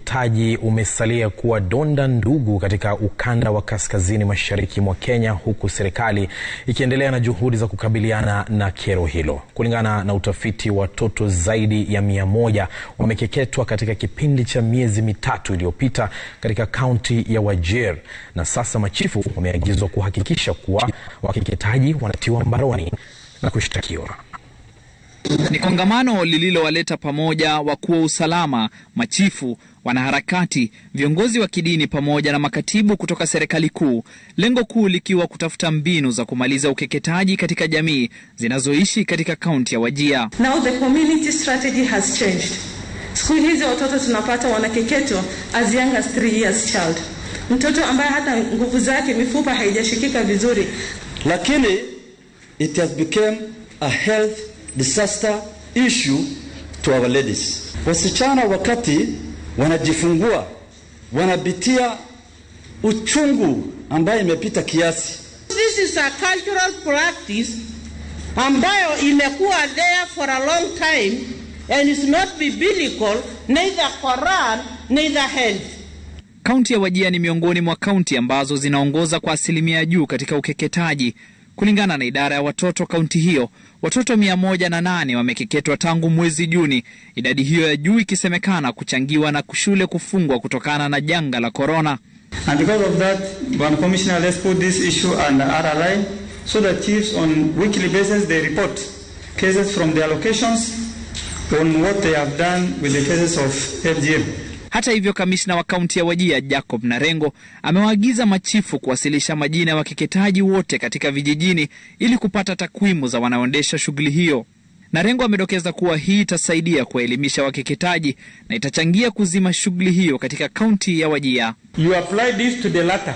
ukeketaji umesalia kuwa donda ndugu katika ukanda wa kaskazini mashariki mwa Kenya, huku serikali ikiendelea na juhudi za kukabiliana na kero hilo. Kulingana na utafiti, watoto zaidi ya mia moja wamekeketwa katika kipindi cha miezi mitatu iliyopita katika kaunti ya Wajir, na sasa machifu wameagizwa kuhakikisha kuwa wakeketaji wanatiwa mbaroni na kushtakiwa. Ni kongamano lililowaleta pamoja wakuu wa usalama, machifu, wanaharakati, viongozi wa kidini pamoja na makatibu kutoka serikali kuu, lengo kuu likiwa kutafuta mbinu za kumaliza ukeketaji katika jamii zinazoishi katika kaunti ya Wajir. Now the community strategy has changed. Siku hizi watoto tunapata wanakeketwa as young as 3 years child, mtoto ambaye hata nguvu zake mifupa haijashikika vizuri, lakini it has become a health disaster issue to our ladies. Wasichana wakati wanajifungua wanapitia uchungu ambayo imepita kiasi. This is a cultural practice ambayo imekuwa there for a long time and is not biblical, neither Quran, neither health. Kaunti ya Wajir ni miongoni mwa kaunti ambazo zinaongoza kwa asilimia juu katika ukeketaji. Kulingana na idara ya watoto kaunti hiyo, watoto mia moja na nane wamekeketwa tangu mwezi Juni, idadi hiyo ya juu ikisemekana kuchangiwa na shule kufungwa kutokana na janga la korona. And because of that, Bwana Commissioner, let's put this issue under RRI so that chiefs on weekly basis they report cases from their locations on what they have done with the cases of FGM. Hata hivyo, kamishna wa kaunti ya Wajir Jacob Narengo amewaagiza machifu kuwasilisha majina ya wakeketaji wote katika vijijini ili kupata takwimu za wanaoendesha shughuli hiyo. Narengo amedokeza kuwa hii itasaidia kuwaelimisha wakeketaji na itachangia kuzima shughuli hiyo katika kaunti ya Wajir. You apply this to the latter.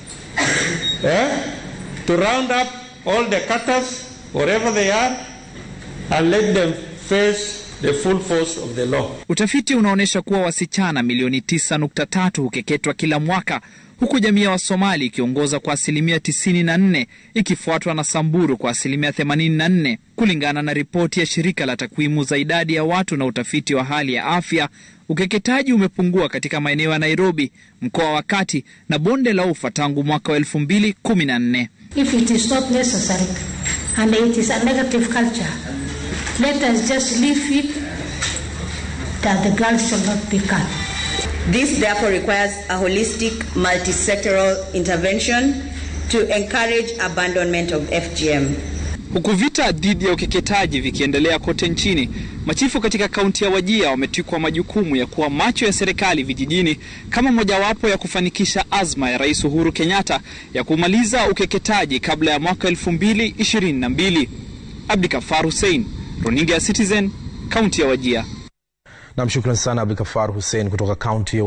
Eh? To round up all the cutters wherever they are and let them face the full force of the law. Utafiti unaonyesha kuwa wasichana milioni 9.3 hukeketwa kila mwaka huku jamii ya Wasomali ikiongoza kwa asilimia 94 ikifuatwa na Samburu kwa asilimia 84, kulingana na ripoti ya shirika la takwimu za idadi ya watu na utafiti wa hali ya afya. Ukeketaji umepungua katika maeneo ya Nairobi, mkoa wa Kati na bonde la Ufa tangu mwaka wa 2014. If it is not necessary and it is a negative culture, let us just leave it that the girls shall not be cut. This therefore requires a holistic, multi-sectoral intervention to encourage abandonment of FGM. Huku vita dhidi ya ukeketaji vikiendelea kote nchini, machifu katika kaunti ya Wajir wametwikwa majukumu ya kuwa macho ya serikali vijijini kama mojawapo ya kufanikisha azma ya Rais Uhuru Kenyatta ya kumaliza ukeketaji kabla ya mwaka 2022. Abdikafar Hussein, Runinga ya Citizen, kaunti ya Wajir. Nam, shukran sana Abdikafar Hussein kutoka kaunti ya